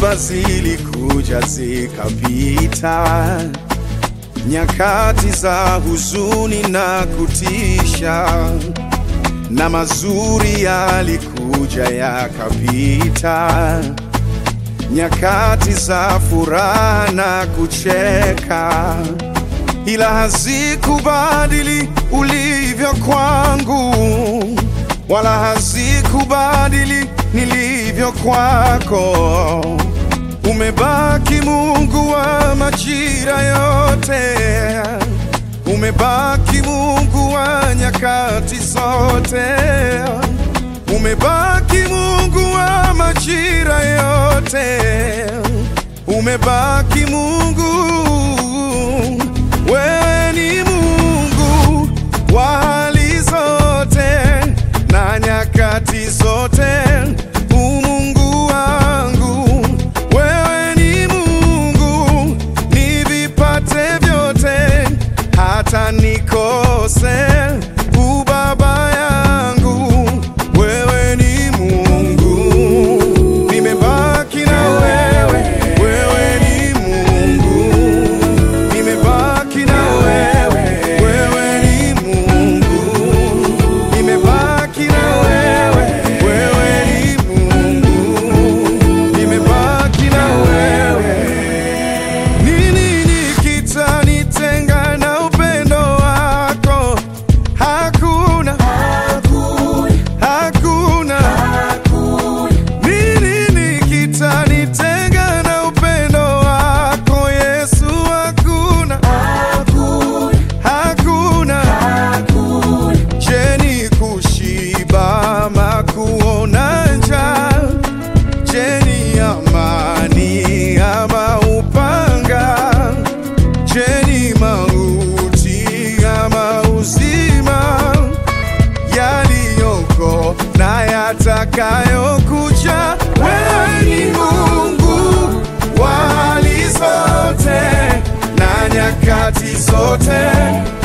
Dhoruba zilikuja zikapita, nyakati za huzuni na kutisha, na mazuri yalikuja yakapita, nyakati za furaha na kucheka, ila hazikubadili ulivyo kwangu, wala hazikubadili nilivyo kwako. Umebaki Mungu wa majira yote, umebaki Mungu wa nyakati zote, umebaki Mungu wa majira yote, umebaki Mungu. Wewe ni Mungu wa hali zote na nyakati zote, umungu wangu. Wewe ni Mungu, nivipate vyote, hata nikose ubaba yangu. Wewe ni Mungu, nimebaki na wewe. Wewe ni Mungu, nimebaki na wewe. Wewe ni Mungu, nimebaki na wewe. Wewe ni Mungu, nimebaki na wewe. Nini kitanitenga na upendo wako? Hakuna, hakuna. Nini kitanitenga na upendo wako Yesu? Hakuna, hakuna. Je, ni kushiba ama kuona njaa? Je, ni amani ama upanga? Je, ni mauti ama uzima? Yaliyoko na yatakayokuja, wewe ni Mungu wa hali zote na nyakati zote